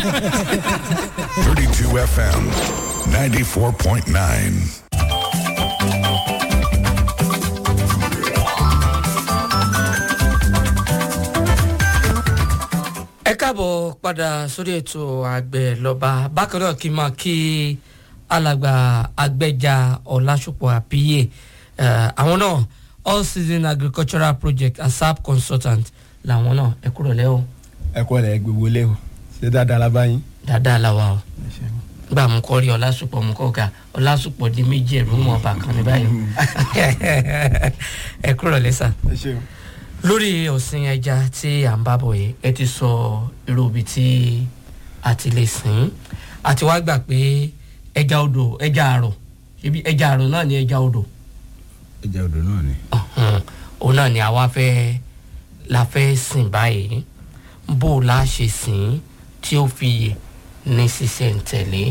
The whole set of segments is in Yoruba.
32 FM, 94.9. ẹ káàbọ̀ padà sórí ètò àgbẹ̀ lọ́ba bákan náà kí n máa kí alàgbà àgbẹ̀jà ọ̀làṣùpọ̀ àpíyè eh, àwọn náà all season agricultural project asap consultant làwọn náà ẹ kúrò lẹ́wọ̀ ẹ kọ́ ẹ̀ gbogbo lé o ṣé dáadáa la bá yín. dáadáa làwa o gbà mú kọ́ rí ọ̀làṣùpọ̀ mú kọ́ ga ọ̀làṣùpọ̀ di méjì ẹ̀rú mọ́ ọba kan ní báyìí ẹ kúrò lẹ́sà ẹ ṣeun. lórí ọ̀sìn ẹja tí à ń bá bọ̀ yìí ẹ ti sọ irú ibi tí a ti lè sìn àti wá gbà pé ẹja odò ẹja àrò ṣebí ẹja àrò náà ni ẹja odò ẹja odò náà ni. ọ̀hún, òun náà ni àwa fẹ́ la fẹ́ sìn báyìí bó o la ṣe sìn tí ó fi yè ní sísẹ̀ntẹ̀lé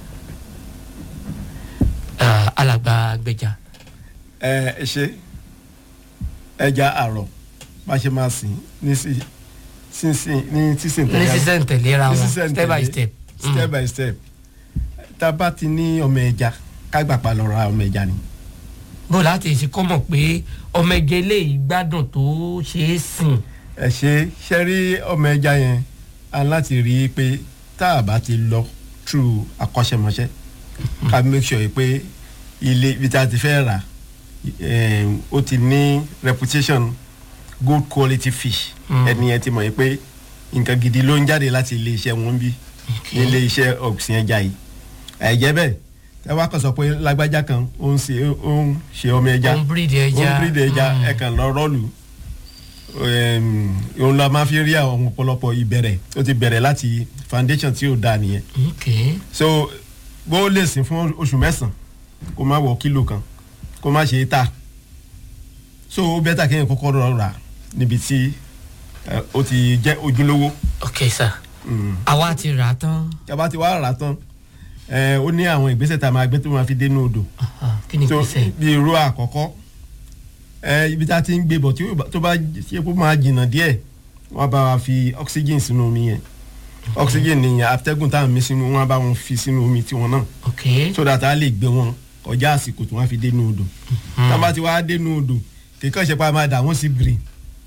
Eh, alàgbà gbẹjà ẹ ẹ ṣe ẹja àrọ̀ bá ṣe máa sìn ní sí sínsìn ní sísìn ní sísẹ̀ntẹ̀lé ra ní wọn sísẹ̀ntẹ̀lé, step by step. Mm. step by step tá a bá ti ní ọmọ ẹja ká gbà pa lọ ra ọmọ ẹja ni. bó láti ṣe kọ́ mọ̀ pé ọmọ ẹgẹ eléyìí gbádùn tó ṣe é sìn. ẹ ṣe ṣe rí ọmọ ẹja yẹn a láti rí i pé tá a bá ti lọ through akọ́ṣẹ́mọṣẹ́ ká make sure pé ilé ibi tá a ti fẹ́ rà eh, ó ti ní reputation good quality fish Mm. ẹni yẹn ti mọ̀ yìí pé nǹkan gidi ló ń jáde láti ilé iṣẹ́ wọn bí ní ilé iṣẹ́ ọ̀sìn ẹja yìí ẹ̀jẹ̀ bẹ́ẹ̀ ẹ wá kàn sọ pé lágbájá kan ó ń ṣe ó ń ṣe ọmọ ẹja ó ń bírídì ẹja ó ń bírídì ẹja Mm. ẹ kàn lọ rọ́ọ̀lù Em, òun la máa fi rí àwọn ọ̀pọ̀lọpọ̀ ìbẹ̀rẹ̀ ó ti bẹ̀rẹ̀ láti foundation tí ò dáa nìyẹn ok so bó lè sìn fún oṣù mẹ́sàn-án kó má wọ kílò kan kó má ṣe é tà so ó bẹ́tà kéèyàn kọ́kọ́ rọ rà níbi tí eh, ó ti jẹ́ ojúlówó ok sir Mm. àwa ti rà á tán tí a bá ti wá rà á tán eh, ó ní àwọn ìgbésẹ̀ tá a máa gbé tó máa fi dénú odò Aha, kí ni so gbèsè bí irú àkọ́kọ́ ẹ ibi tá a ti ń gbé bọ̀ tí ó bá- tó bá ṣe kó máa jìnnà díẹ̀ wọ́n bá wa fi oxygen sínú omi yẹn oxygen ni atẹ́gùn tá à ń mí sínú wọ́n bá wọn fi sínú omi tiwọn náà ok so that a lè gbé wọn kọjá àsìkò tí wọ́n fi dénú odò tá a bá ti wá dénú odò kíkọ́ ṣe pa máa dà wọ́n sí green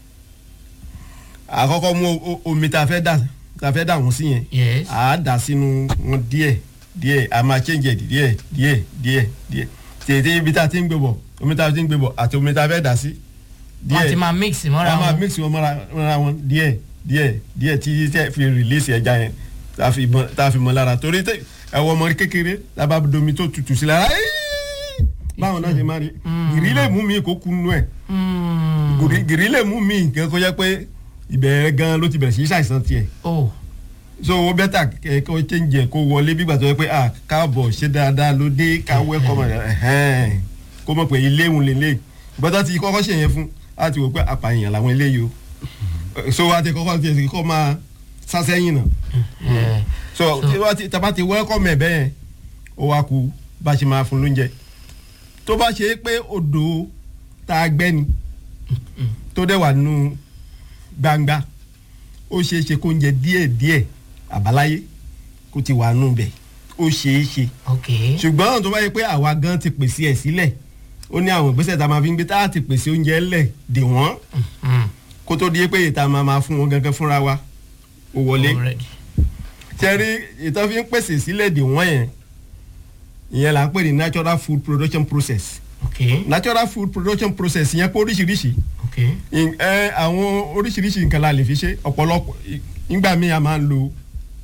àkọ́kọ́ mú o- o- omi tá a fẹ́ dà tá a fẹ́ dà wọ́n sí yẹn yes a dà sínú wọn díẹ̀ díẹ̀ a máa change ẹ̀ díẹ̀ díẹ̀ díẹ̀ díẹ̀ tètè ibi tá a ti ń gbé bọ̀ omi tá a ti ń gbé bọ̀ àti omi tá a fẹ́ dà sí wọ́n ti máa mix mọ́ra a máa wọn mix wọn mọ́ra mọ́ra wọn díẹ̀ díẹ̀ díẹ̀ tí tí fi release ẹja yẹn tá a fi mọ tá a fi mọ lára torí tẹ ẹwọ ọmọ kékeré lábá domi tó tutù sí lára "Ẹ́ẹ́!" báwọn náà ṣe máa rí gìrì lè mú mi kó kunu ẹ̀ Mm. gìrì- gìrì lè mú mi kẹ́ kó jẹ́ pé ìbẹ̀rẹ̀ gan ló ti bẹ̀rẹ̀ sí í ṣàìsàn tiẹ̀ oh so o bẹ́tà kó change ẹ̀ kó wọlé bí gbàtọ́ pé ah káàbọ̀ ṣe dáadáa ló dé ká welcome rẹ̀ ẹ̀hẹ́n kó mọ̀ pé ilé òun lè lè gbọ́dọ̀ ti kọ́kọ́ ṣe yẹn fún a ti wò pé apààyàn làwọn eléyìí o so a ti kọ́kọ́ ti ẹ̀sìn kọ́ máa sásẹ́yìn náà Eh, so tí wọ́n ti tàbá ti welcome ẹ̀ bẹ́ẹ̀ ó wá ku bá ṣe máa fún lóúnjẹ tó bá ṣe é pé odò tá a gbẹ́ ni tó dẹ̀ wà nínú gbangba ó ṣeé ṣe kó oúnjẹ díẹ̀ díẹ̀ àbáláyé kó ti wà nù bẹ̀ ó ṣeé ṣe ok ṣùgbọ́n tó bá yẹ pé àwa gan ti pèsè ẹ̀ sílẹ̀ ó ní àwọn ìgbésẹ̀ tá a máa fi ń gbé tá a ti pèsè oúnjẹ lẹ̀ dè wọ́n Mm. kó tó di pé ìta máa máa fún wọn gangan fúnra wa ó wọlé Already. tẹ́rí ìtàn fi ń pèsè sílẹ̀ dè wọ́n yẹn ìyẹn là ń pè ní natural food production process ok natural food production process yẹn pé oríṣiríṣi ok ìn- ẹ àwọn oríṣiríṣi nǹkan la lè fi ṣe ọ̀pọ̀lọpọ̀ ì- nígbà míì a máa ń lo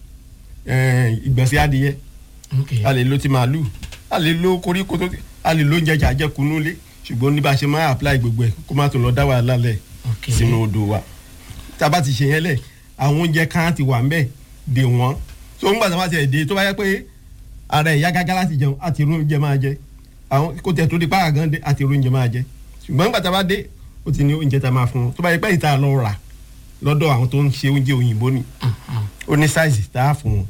ẹ, ìgbọ̀nsẹ̀ adìyẹ ok a lè lo ti màálù a lè lo koríko tó a lè lo oúnjẹ jàjẹkù nulẹ̀ ṣùgbọ́n ní bá a ṣe máa apply gbogbo ẹ̀ kó má tó lọ dá wàhálà lẹ̀ ok sínú odò wa tá a bá ti ṣe yẹn lẹ̀ àwọn oúnjẹ kan ti wà ńbẹ̀ dè wọ́n tó ń gbà tó bá ti ẹ̀ dé tó bá yẹ pé ara ìyá gágá láti jẹun àti irú oúnjẹ máa jẹ àwọn kó tẹ̀ tó di pààrọ̀ gan dé àti irú oúnjẹ máa jẹ ṣùgbọ́n nígbà tá a bá dé ó ti ní oúnjẹ tá a máa fún wọn tó bá yẹ pé ìta lọ rà lọ́dọ̀ àwọn tó ń ṣe oúnjẹ òyìnbó ni ó ní sáìsì tá a fún wọn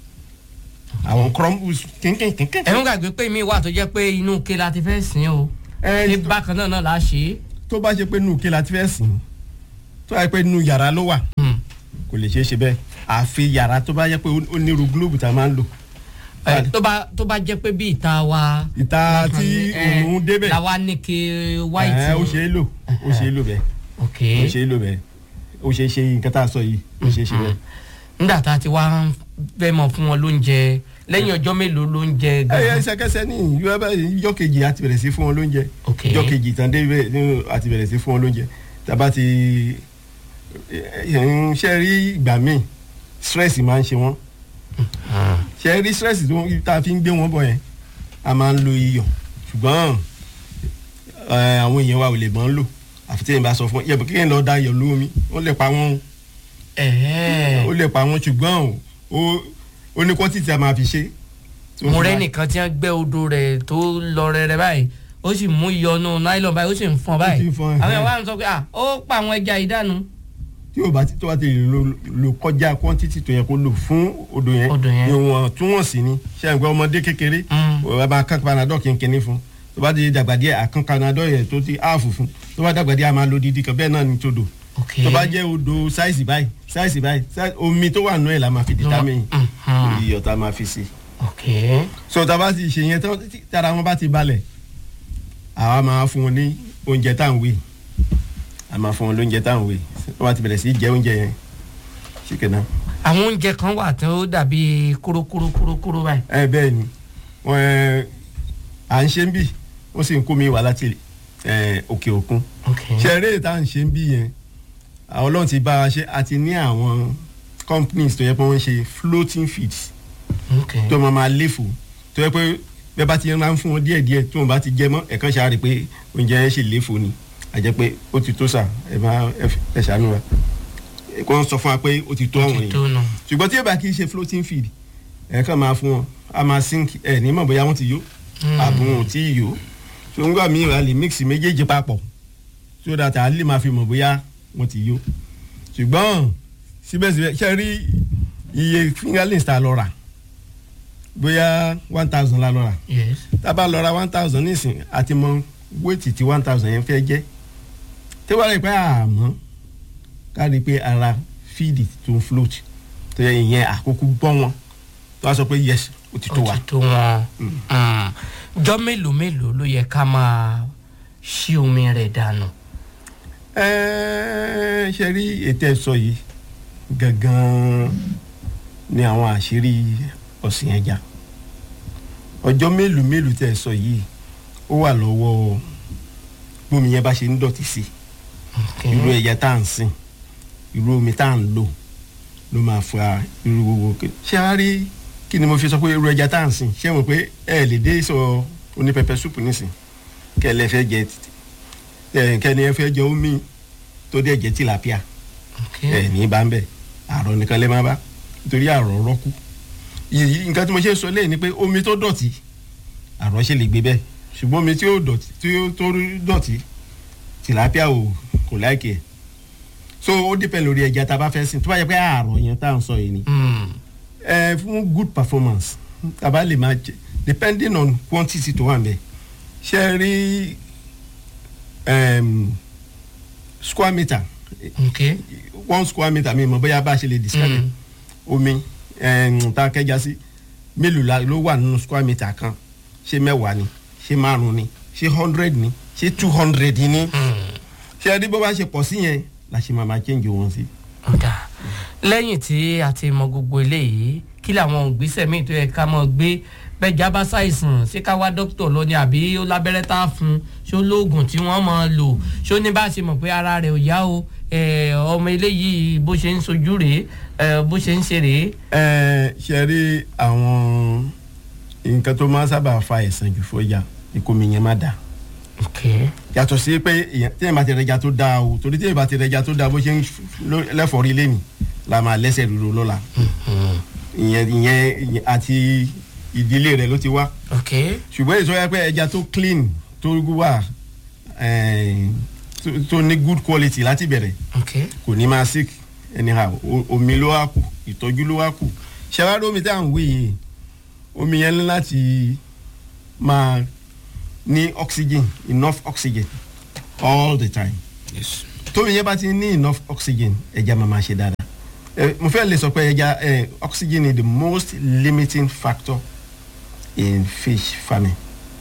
àwọn crumbles kínkínkínkín. ẹ̀ ń gbàgbé pé mi wà tó jẹ́ pé inú ike la ti fẹ́ sìn o ẹ ní bákan náà náà la ṣe é tó bá ṣe pé nù kí la ti fẹ́ sìn tó bá yẹ pé nù yàrá ló wà Mm. kò lè ṣeé ṣe bẹ́ẹ̀ àfi yàrá tó bá yẹ pé ó nírú gílóòbù tá a máa ń lò. Ẹ, tó bá tó bá jẹ́ pé bí ìta wa. ìta tí ẹ, òun débẹ̀ làwa ní kí white. ẹ, ó ṣe é lò ó ṣe é lò bẹ́ẹ̀ ok ó ṣe é lò bẹ́ẹ̀ ó ṣe é ṣe nǹkan tá a sọ yìí ó ṣe é ṣe bẹ́ẹ̀. nígbà tá a ti wá ń fẹ́ mọ̀ fún wọn lóúnjẹ lẹ́yìn ọjọ́ mélòó lóúnjẹ ẹ gan-an. ṣẹkẹsẹ ní ìjọ bá ìjọ kejì àti bẹ̀rẹ̀ sí fún wọn lóúnjẹ Ok. ìjọ kejì tán dé bẹ́ẹ̀ ní àti bẹ̀rẹ̀ sí fún wọn lóúnjẹ tàbá ti ẹ, ń ṣe rí ìgbà míì stress máa ń ṣe wọ́n ṣe rí stress tó tá a fi ń gbé wọn bọ̀ yẹn a máa ń lo iyọ̀ ṣùgbọ́n ẹ, àwọn èèyàn wa ò lè mọ̀ ń lò àfi tí èèyàn bá sọ fún yẹ kí èèyàn lọ da iyọ̀ lómi ó lè pa wọ́n o Ẹ̀hẹ́. ó lè pa wọ́n ṣùgbọ́n o ó ní quantity a máa fi ṣe. mo rẹ́ nìkan tí wọ́n gbẹ́ odò rẹ̀ tó lọ rẹ̀rẹ̀ báyìí ó sì mú ìyọnu nylon báyìí ó sì ń fọn báyìí Ó sì ń fọn, àwọn ẹ̀hẹ́. èèyàn wá ń sọ pé ah ó pa àwọn ẹja ìdánu. tí o bá ti tó bá ti lè lo lo kọjá quantity tó yẹ kó lò fún odò yẹn Odò yẹn. ìwọ̀n túwọ̀nsì ni ṣé ẹ̀ ń gbọ́ ọmọdé kékeré Mm. o bá kán panadol kínkínní fún tó bá ti dàgbà díẹ̀ àkán panadol yẹn tó ti áàfù fún tó bá dàgbà díẹ̀ a máa lo didi kan bẹ́ẹ̀ náà ni tó dò ok tó bá jẹ́ odò sáìsì báyìí sáìsì báyìí sáì- omi tó wà nù ẹ̀ la máa fi determine Mhm. iyọ̀ tá a máa fi sí ok so tá a bá ti ṣe yẹn tán tí tára wọn bá ti balẹ̀ àwa máa fún wọn ní oúnjẹ tá à ń wé a máa fún wọn lóúnjẹ tá à ń wé wọ́n bá ti bẹ̀rẹ̀ sí í jẹ oúnjẹ yẹn ṣìkẹ́ náà. àwọn oúnjẹ kan wà tó dàbí kúrúkúrúkúrú báyìí. ẹ bẹ́ẹ̀ ni wọ́n ẹ à ń ṣe ń bì wọ́n sì ń kó mi wá láti ẹ òkè òkun ok ṣe eré tá à ń ṣe ń bì yẹn àwọn ọlọ́run ti bá wa ṣe àti ní àwọn companies tó yẹ pé wọ́n ń ṣe floating feeds ok tó máa máa léfò tó yẹ pé bẹ́ẹ̀ bá ti máa ń fún wọn díẹ̀ díẹ̀ tí wọ́n bá ti jẹ mọ́ ẹ̀kan ṣáà rí i pé oúnjẹ yẹn ṣì léfò ni àjẹ́ pé ó ti tó sà ẹ máa ẹ ṣàánú wa kó wọ́n sọ fún wa pé ó ti tó àwọn ti èèyàn tó nù. ṣùgbọ́n tí ẹ bá kì í ṣe floating feed ẹ kàn máa fún wọn a máa sink ẹ ní mọ̀ bóyá wọ́n ti yó àbò wọn ò tí ì yó so nígbà míì a lè mix méjèèjì papọ̀ so that a lè máa fi mọ̀ bóyá wọ́n ti yó ṣùgbọ́n síbẹ̀síbẹ̀ ṣe rí iye fingerlings tá a lọ rà bóyá one thousand la lọ rà yes tá a bá lọ ra one thousand nísìn àti mọ wéètì tí one thousand yẹn fẹ́ jẹ́ tí wọ́n rí pé àmọ́ ká rí i pé ara fíìdì tó ń float tó yẹ ìyẹn àkókò bọ́ wọn tó wá sọ pé yes ó ti tó ó wa. ti tó wọn. Mm. jọ́ mélòó mélòó ló yẹ ká máa ṣí omi rẹ̀ dànù. Ẹ́ẹ́, ṣe rí ètò ẹ̀sọ́ yìí gangan ni àwọn àṣírí ọ̀sìn ẹja ọjọ́ mélòó mélòó tẹ̀ sọ yìí ó wà lọ́wọ́ bómi yẹn bá ṣe ń dọ̀tí sí ok irú ẹja tá à ń sìn irú omi tá à ń lò ló máa fa irú gbogbo kí- ṣé a rí kí ni mo fi sọ pé irú ẹja tá à ń sìn ṣé mo pé ẹ lè dé sọ oní pẹpẹ súpù nísìn kẹ lẹ fẹ́ jẹ ẹ kẹni ẹ fẹ́ jẹ omi tó dẹ̀ jẹ́ tìlápíà ok ẹ ní bá ń bẹ̀ àrọ̀ nìkan lè má bá nítorí àrọ̀ rọ́kú yìí nǹkan tí mo ṣe sọ lẹ́yìn ni pé omi tó dọ̀tí àrọ̀ ṣe lè gbé bẹ́ẹ̀ ṣùgbọ́n omi tí ó dọ̀tí tí ó tó dọ̀tí tìlápíà ò kò láìkè ẹ̀ so ó dìpẹ́ lórí ẹja tá a bá fẹ́ sìn tó bá yẹ pé àrọ̀ yẹn tá à ń sọ yìí ni Mm. ẹ fún good performance tàbá lè máa jẹ depending on quantity tó wà ń bẹ ṣe rí um, square meter ok one square meter mi mọ̀ bóyá bá a ṣe lè describe it. Mm. omi um, tá a kẹja sí mélòó la ló wà nínú square meter kan ṣé mẹ́wàá ni ṣé márùn ni ṣé hundred ni ṣé two hundred ni Mm. ṣe rí bó bá ṣe pọ̀ sí yẹn la ṣe máa máa change wọn sí. ọ̀dà lẹ́yìn tí a ti mọ gbogbo eléyìí kí làwọn ògbésẹ̀ míì tó yẹ ká mọ̀ gbé bẹ́ẹ̀jà bá ṣàìsàn ṣé ká wá dókítà lọ ni àbí ó lábẹ́rẹ́ tá a fún un ṣé ó lóògùn tí wọ́n máa lò ṣé ó ní bá a ṣe mọ̀ pé ara rẹ̀ ò yá o eh, ọmọ eléyìí bó ṣe ń sojú rèé eh, bó ṣe ń ṣe rèé. ẹ ṣe rí àwọn nǹkan tó máa ń sábà fa ẹ̀sán jù fọ́jà ìkómi yẹn má dáa ok yàtọ̀ sí pé èèyàn- téèyàn bá ti rẹja tó dáa o torí téèyàn bá ti rẹja tó dáa bó ṣe ń ló- lẹ́fọ̀ọ́rí lẹ́nu la máa lẹ́sẹ̀ rúro lọ́la ìyẹn ìyẹn ìyẹn àti ìdílé rẹ̀ ló ti wá ok ṣùgbọ́n èso yẹ pé ẹja tó clean tó wà eh, tó- tó ní good quality láti bẹ̀rẹ̀ ok kò ní máa sick anyhow o- omi ló wá kù ìtọ́jú ló wá kù ṣẹ́wárí omi tá à ń wí yìí omi yẹn ní láti máa ní oxygen enough oxygen all the time yes. tómi yẹn bá ti ní enough oxygen ẹja máa máa ṣe dáadáa ẹ mo fẹ́ lè sọ pé ẹja ẹ oxygen is the most limiting factor in fish farming.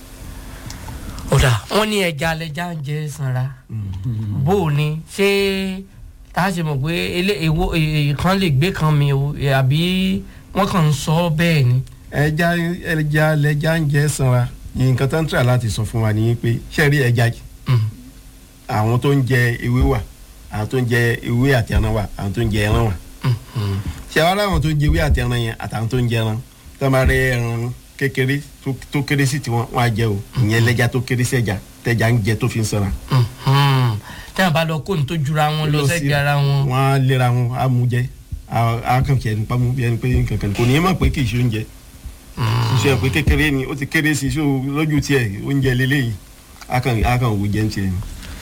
ọ̀dà wọ́n ní ẹja lẹja ń jẹ sanra bó o ní ṣé tá a ṣe mọ̀ pé ilé èwo kan lè gbé kan mi o àbí wọ́n kàn ń sọ bẹ́ẹ̀ ni. ẹja ẹja lẹja ń jẹ sanra nǹkan tó ń tà láti sọ fún wa ni pé ṣe rí ẹja Mm. àwọn tó ń jẹ ewé wà àwọn tó ń jẹ ewé àti ẹran wà àwọn tó ń jẹ ẹran wà Mhm. ṣe wá láwọn tó ń jẹ ewé àti ẹran yẹn àtàwọn tó ń jẹ ẹran tó máa rẹ ẹran kékeré tó- tó kéré sí tiwọn wọn á jẹ o ìyẹn lẹja tó kéré sí ẹja tẹja ń jẹ tó fi ń sanra. Mhm. tí a bá lọ kó ní tó jura wọn lọ sẹ́gbẹ̀ẹ́ ara wọn. wọn á lera wọn á mú jẹ á á kàn kí ẹni pamọ́ bí ẹni pé kankan kò ní í mọ̀ pé kì í ṣe oúnjẹ ṣe pé kékeré ni ó ti kéré sí i so lójú tiẹ̀ oúnjẹ lélẹ́yìí á kàn á kàn wò jẹ́ ń tiẹ̀ ni.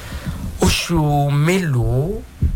oṣù mélòó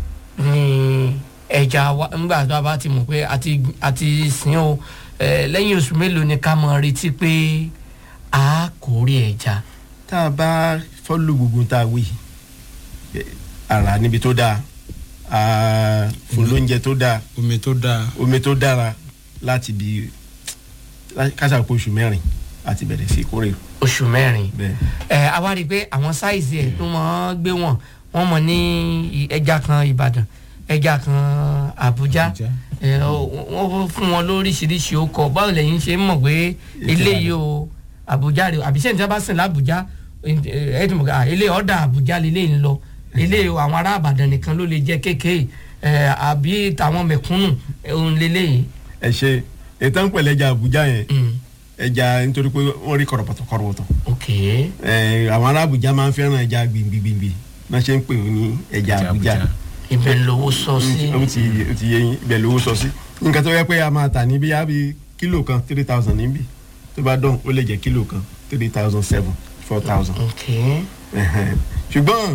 ni ẹja wa ńgbà tó a bá ti mọ̀ pé àti àti sìn o eh, lẹ́yìn oṣù mélòó ni ká mọ̀ retí pé a kórè ẹja. tá a bá fọ́lù gbogbo tá a wí eh, ara níbi tó dáa ah, fún lóúnjẹ tó dáa omi tó dáa omi tó dára láti bi kásàpọ̀ oṣù mẹ́rin àti bẹ̀rẹ̀ sí kórè oṣù mẹ́rin bẹ́ẹ̀. ẹ a wá rí i pé àwọn sáìsì ẹ̀ tó mọ̀ gbé wọn wọ́n mọ̀ ní i- ẹja kan Ìbàdàn ẹja kan Àbújá Àbújá. ẹ ọ- wọ́n fún wọn lóríṣiríṣi ọkọ̀ báwo lẹ́yìn ṣe ń mọ̀ pé eléyìí o Àbújá rè o àbí sẹ́yìn tí wọ́n bá sìn lábújá ẹ ti mọ̀ pé ilé ọ̀dà Àbújá lélẹ́yìn ń lọ ilé àwọn ará Ìbàdàn nìkan ló lè jẹ́ kékeré ẹ àbí tàwọn mẹ̀kúnnù òun lélẹ́yìn. ẹ ṣe ètò ń pẹ̀lẹ́ ẹja Àbújá yẹn Mm, ẹja nítorí pé wọ́n rí kọ̀rọ̀pọ̀tọ̀ kọ̀rọ̀pọ̀tọ̀ ok ẹ àwọn ará Àbújá máa ń fẹ́ràn ẹja gbìngbìngbì náà ṣe ń pè wọ́n ní ẹja Àbújá ibẹ̀ ń lówó sọ sí. ó ti ó ti yé yín ibẹ̀ lówó sọ sí nǹkan tó yẹ pé a máa tà ní bíyà bí kílò kan three thousand níbí tó bá dán ó lè jẹ́ kílò kan three thousand seven four thousand ok Ẹhẹn. ṣùgbọ́n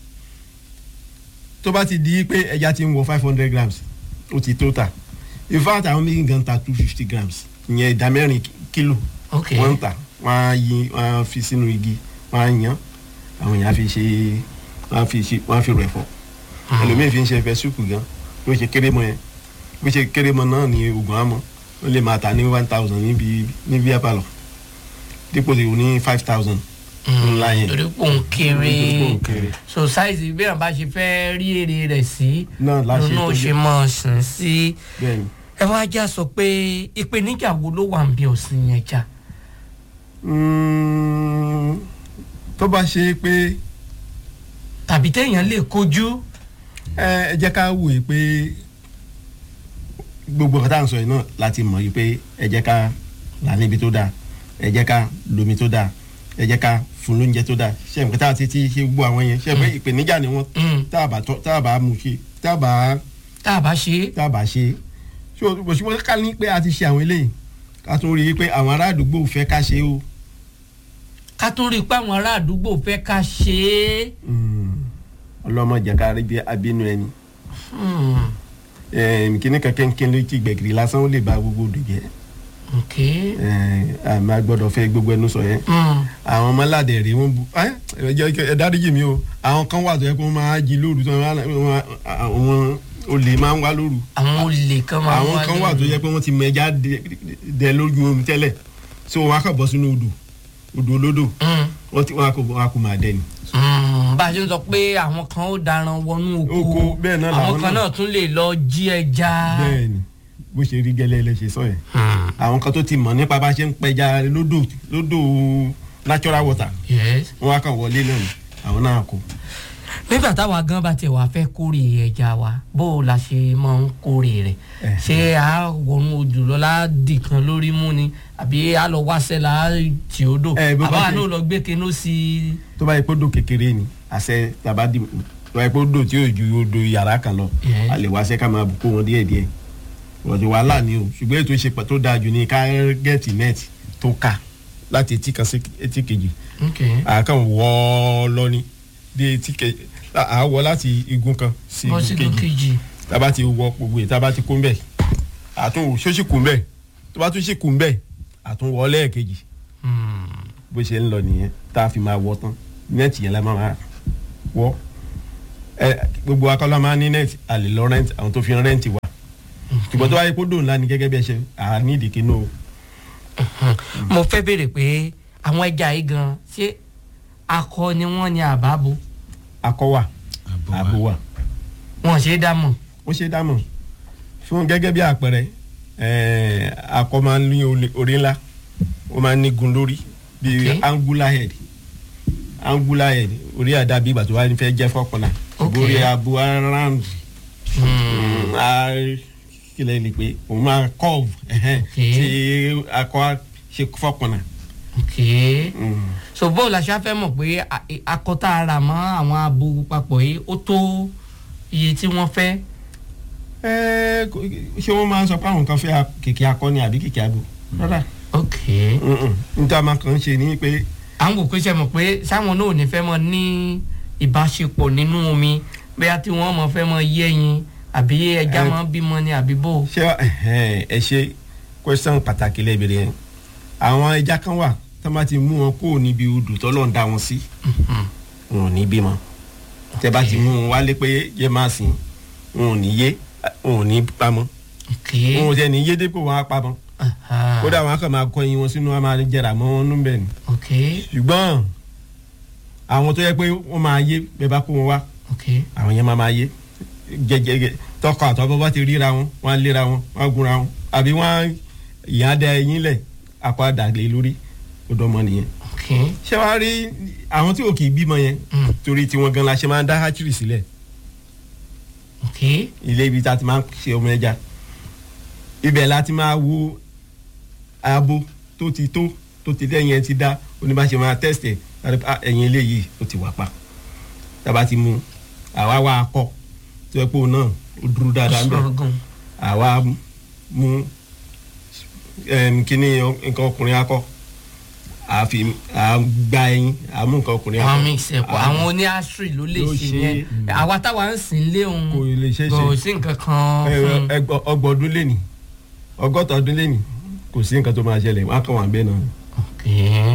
tó bá ti di pé ẹja ti ń wọ five hundred grams ó ti tó tà in fact àwọn méjì gan ta two fifty grams ìyẹn ìdá mẹ́rin kílò ok wọ́n ń tà wọ́n á yí wọ́n á fi sínú igi wọ́n á yan àwọn èèyàn á fi ṣe wọ́n á fi ṣe wọ́n á fi rẹ̀ fọ́ ẹlòmíì fi ń ṣe ẹfẹ súpù gan bó ṣe kéré mọ yẹn bó ṣe kéré mọ náà ni oògùn àmọ́ ó lè máa tà ní one thousand níbi níbi apalọ dípò tí o ní five thousand ńlá yẹn torí pò ń kéré Torí pò ń kéré. so size bí wọn bá ṣe fẹ́ rí èrè rẹ̀ sí náà láṣẹ lónà ó tó ṣe jẹ mọ̀ sìn sí bẹ́ẹ̀ ni. ẹ wá já sọ pé ìpèníjà wo ló wà ń bí ọ̀sìn yẹn já Mm, tó bá ṣe pé tàbí téèyàn lè kojú ẹ ẹ jẹ́ ká wòye pé gbogbo nǹkan tá à ń sọ yìí náà láti mọ̀ yìí pé ẹ jẹ́ ká là níbi tó dáa ẹ jẹ́ ká lomi tó dáa ẹ jẹ́ ká fún lóúnjẹ tó dáa ṣe nǹkan tá a ti ti ṣe gbogbo àwọn yẹn ṣe pé ìpèníjà ni wọ́n Mm. tá a bá tọ́ tá a bá mú ṣe tá a bá tá a bá ṣe é tá a bá ṣe so ṣùgbọ́n ká ní pé a ti ṣe àwọn eléyìí ká tún rí i pé àwọn ará àdúgbò fẹ́ ká ṣe o ká tó rí i pé àwọn ará àdúgbò fẹ́ ká ṣe é ọlọ́mọ jẹ́ ká rí bí abínú ẹni Hmm, Ẹm, kíní kankan kí n ló ti gbẹ̀gìrì lásán ó lè ba gbogbo odò jẹ́ ok Ẹm, àmì agbọ́dọ̀ fẹ́ gbogbo ẹnu sọ yẹn Hmm, àwọn ọmọládẹ rè wọn bu ẹ ẹ jẹ́- ẹ dáríjì mi o àwọn kan wà tó yẹ kó máa jí lóru tó wọn àwọn olè máa ń wá lóru àwọn olè kan máa àwọn kan wà tó yẹ pé wọ́n ti mẹja dẹ- dẹ lójú omi tẹ́lẹ̀ so wọn á kàn bọ́ sínú odò odò olódò Hmm, wọ́n ti wọn á kò wọn á kò máa dẹ ni. hmm, bá a ṣe ń sọ pé àwọn kan ó daran wọnú oko Oko, bẹ́ẹ̀ náà àwọn làwọn kan náà. náà tún lè lọ jí ẹja. bẹ́ẹ̀ni bó ṣe rí gẹ́lẹ́ lẹ́sẹ̀ sọ yẹn Hmm, àwọn kan tó ti mọ̀ nípa bá ṣe ń pẹja lódò lódò natural water yes. wọn á kàn wọlé náà ni àwọn náà kò. nígbà táwa gan bá tiẹ̀ wá fẹ́ kórè ẹja wa bó o la ṣe máa ń kórè rẹ̀ Eh. ṣé a wọnú odò lọ láàdì kan lórí mú ni àbí a lọ wáṣẹ́ la tì ó dò Eh, bó bá àbá ṣe- náà lọ gbé kinú sí i. tó bá yẹ kó dò kékeré ni àṣẹ tàbá dì tó bá yẹ kó dò tí yóò ju odò yàrá kan lọ Yes. a lè wá ṣe ká máa bù kó wọn díẹ̀ díẹ̀ ọ̀dọ̀ wàhálà ni o ṣùgbọ́n ètò ìṣe tó dáa jù ní ká gẹ̀ẹ́tì nẹ́ẹ̀tì tó ká láti etí kan sí etí kejì ok àákàn wọ́ ọ lọ ní dé etí kejì àá wọ láti igun kan sí bọ́ sí igun kejì kejì. tába ti wọ gbogbo yìí tába ti kún bẹ́ẹ̀ àtún ṣóṣì kún bẹ́ẹ̀ tó bá tún ṣì kún bẹ́ẹ̀ àtún wọ lẹ́ẹ̀kejì Hmm, bó ṣe ń lọ nìyẹn tá a fi máa wọ tán nẹ́ẹ̀tì yẹn la máa máa wọ ẹ gbogbo akọ́lá máa ní nẹ́ẹ̀tì a lè lọ rẹ́ǹtì àwọn tó fi rẹ́ǹtì wá ṣùgbọ́n tó wáyé kó dòun ńlá ni gẹ́gẹ́ bí ẹ ṣe à ní ìdíkì náà o. mo fẹ́ béèrè pé àwọn ẹja yìí gan ṣé akọ ni wọ́n ní àbábo akọ wà abo wà wọn ṣe é dá mọ̀ ó ṣe dámọ̀ fún gẹ́gẹ́ bí àpẹẹrẹ ẹ̀ẹ́, akọ máa ń ní olè- orí ńlá ó máa ń ní gun lórí bíi Okay. angular head angular head orí àdàbí ìgbà tó wá ní fẹ́ jẹ́ fọ́kànlá Okay. orí abo around Hmm. kílẹ̀ lè pé òun máa curve ẹ̀hẹ́n, Okay. tí akọ á ṣe fọ́kànlá. ok so bó la ṣe á fẹ́ mọ̀ pé a- akọ tá a rà mọ́ àwọn abo papọ̀ yìí ó tó iye tí wọ́n fẹ́ Ẹ, kò- ṣé wọ́n máa ń sọ pé àwọn kan fẹ́ kèké akọni àbí kèké abo rárá ok níta máa kàn ń ṣe ni pé à ń wò pé ṣe mọ̀ pé sáwọn náà ò ní fẹ́ mọ ní ìbáṣepọ̀ nínú omi bóyá tí wọ́n mọ̀ fẹ́ mọ yẹ́yin àbí ẹja Ẹ- mọ́ bímọ ni àbí bò. ṣé ẹhẹ́n, ẹ ṣe question pàtàkì lẹ́bẹ̀rẹ̀ yẹn àwọn ẹja kan wà tó bá ti mú wọn kó níbi odò tọ́lọ́ ń dá wọn sí wọn ò ní bímọ tẹ bá ti mú wọn wálé pé yẹ máa sìn wọn ò ní yé wọn ò ní pamọ́ ok wọn ò tẹ ní yé dépò wọn á pamọ́ aha, kódà wọn á kàn máa kọ ẹyin wọn sínú wọn máa jẹrà mọ́ wọn nú bẹ́ẹ̀ ni ok ṣùgbọ́n àwọn tó yẹ pé wọ́n máa yé bẹ́ẹ̀ bá kó wọn wá ok àwọn yẹn máa máa yé jẹjẹrẹ tọkọ àtọwọ́ bá ti ríra wọn wọn á léra wọn wọn á gúnra wọn àbí wọn á ìyá da ẹyin lẹ akọ àdàgbé lórí ọ̀dọ̀ ọmọ nìyẹn. ok ṣé wàá rí àwọn tí ò kì í bímọ yẹn Mm. torí tiwọn gan la ṣe máa ń dá hatchery sílẹ̀ ok ilé ibi tá a ti máa ń ṣe ọmọ ẹja ibẹ̀ la ti máa wo abo tó ti tó tó ti lẹ́yìn ẹ ti dá oníbàṣẹ máa test ẹ̀ láti pa ẹ̀yìn eléyìí ó ti wà pa tába ti mú àwa wá akọ tó yẹ pé òun náà ó dúró dáadáa ń bẹ̀ sọ̀rọ̀ gan àwa mú ẹm, kíní nǹkan ọkùnrin akọ àfi àgbà ẹyin àmú nǹkan ọkùnrin akọ àwọn mix ẹ̀ pọ̀ à- àwọn oní astri ló lè ló ṣe ṣe, yẹn mm. àwa táwa ń sìn lé òun kò lè ṣeé ṣe. kò sí nǹkan kan ẹ- fún ẹgbọ- ọgbọ̀n ọdún lẹ́nì ọgọ́ta ọdún lẹ́nì kò sí nǹkan tó máa ṣẹlẹ̀ wọn á kàn wá bẹ́ẹ̀ náà. ok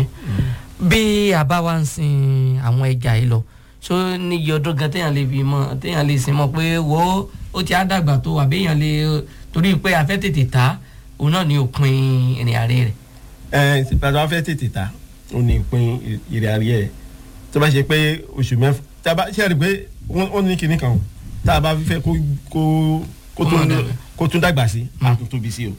bí a bá wá ń sin àwọn ẹja yìí lọ ṣó níye ọdún gan téèyàn lè fi mọ téèyàn lè sin mọ pé wo ó ti á dàgbà tó àbí èèyàn lè torí pé a fẹ́ tètè ta òun náà ni òpin ìrìn àárẹ̀ rẹ̀ ẹ pàtó wọn fẹ́ tètè ta ó ní ìpín ìrìn àríyá ẹ̀ tó bá ṣe pé oṣù mẹ́fà tá a bá ṣe é rí i pé wọ́n wọ́n ní kinní kan o tá a bá fẹ́ kó kó kó Kó tún máa dàgbà. kó tún dàgbà sí a tún tóbi sí o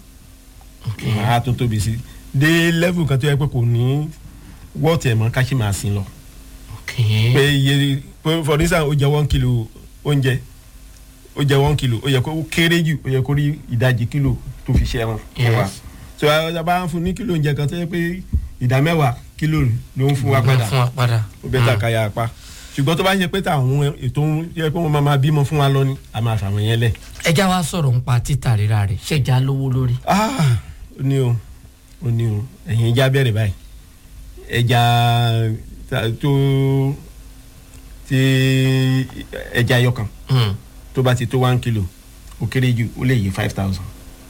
a tún tóbi sí dé level kan tó yẹ pé kò ní wọ́ọ̀tì ẹ̀ mọ́ ká ṣì máa sin lọ ok pé iye pé for instance ó jẹ one kilo oúnjẹ ó jẹ one kilo ó yẹ kó ó kéré jù ó yẹ kó rí ìdajì kilo tó fi ṣe ẹran fún wa Yes. so a bá ń fún ní kilo oúnjẹ kan tó yẹ pé ìdá mẹ́wàá kilo ló ń fún wa padà fún wa padà ó bẹ́ẹ̀ tà káyà apá ṣùgbọ́n tó bá ṣe pé táwọn ètò ń yẹ pé wọ́n máa máa bímọ fún wa lọ ni a máa fàwọn yẹn lẹ̀. ẹja wa sọ̀rọ̀ nípa títà rírà rẹ̀ ṣẹ̀já lówó lórí ah ó ní o ó ní o ẹ̀yin ẹja bẹ̀rẹ̀ báyìí ẹja ta- tó ti ẹja ẹyọkan Hmm. tó bá ti tó one kilo ó kéré jù ó lè yí five thousand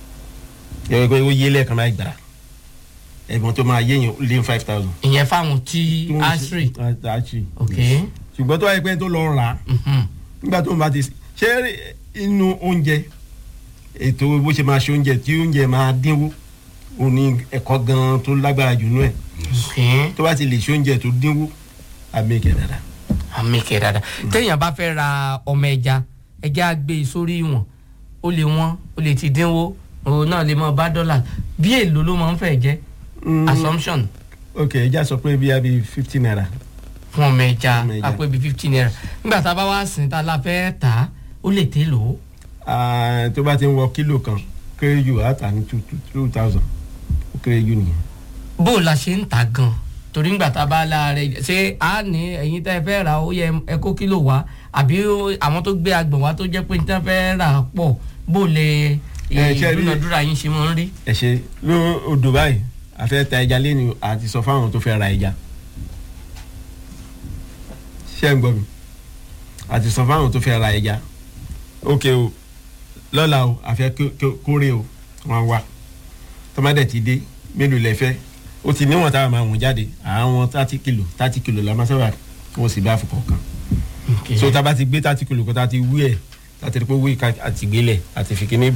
yẹ kó ó yé lẹ́ẹ̀kan láì gbàrà ẹ̀gbọ́n tó máa yéèyàn ó lé five thousand. ìyẹn fáwọn tí astri astri ok ṣùgbọ́n tó wáyé pé tó lọ rà á Mhm. nígbà tó ń bá ti ṣe inú oúnjẹ ètò bó ṣe máa ṣe oúnjẹ tí oúnjẹ máa dínwó òun ni ẹ̀kọ́ gan tó lágbára jù nú ẹ̀ ok tó bá ti lè ṣe oúnjẹ tó dínwó àmì ìkẹ́ dáadáa. àmì kẹ dáadáa téèyàn bá fẹ́ ra ọmọ ẹja ẹja gbé e sórí ìwọ̀n ó lè wọ́n ó lè ti dínwó òun náà lè mọ bá dọ́là bí èlò ló máa ń fẹ́ jẹ́ Mm, assumption ok ẹja sọ pé bíi abi fifty naira fún ọmọ ẹja Ọmọ ẹja. àpò ibi fifteen naira nígbà tá a bá wá sìn tá a la fẹ́ tà á ó lè tè lò ó Ah, tó bá ti ń wọ kílò kan kéré jù á tà ní two two thousand ó kéré jù nìyẹn. bó o la ṣe ń tà gan torí nígbà tá a bá la rẹ ṣé a ní ẹ̀yin tẹ́ ẹ fẹ́ rà ó yẹ ẹ kó kílò wá àbí ó- àwọn tó gbé agbọ̀n wá tó jẹ́ pé níta fẹ́ rà pọ̀ bó o lè Ẹ, ṣe rí- ìdúnadúrà yín ṣe máa ń rí. ẹ ṣe ló odò báyìí a fẹ́ ta ẹja lẹ́nu àti sọ fáwọn tó fẹ́ ra ẹja ṣé ń gbọ́ mi àti sọ fáwọn tó fẹ́ ra ẹja ok o lọ́la o a fẹ́ kó- kó- kórè o wọ́n wá tọ́mádẹ̀ ti dé mélòó lẹ fẹ́ o ti níwọ̀n táwọn máa wọ̀n jáde àwọn thirty kilo thirty kilo la máa sábà wọ́n sì bá fọkàn kan Okay. so tá a bá ti gbé thirty kilo kan tá a ti wú ẹ̀ tá a ti rí pé wí ká àti gbélẹ̀ àti fi kíní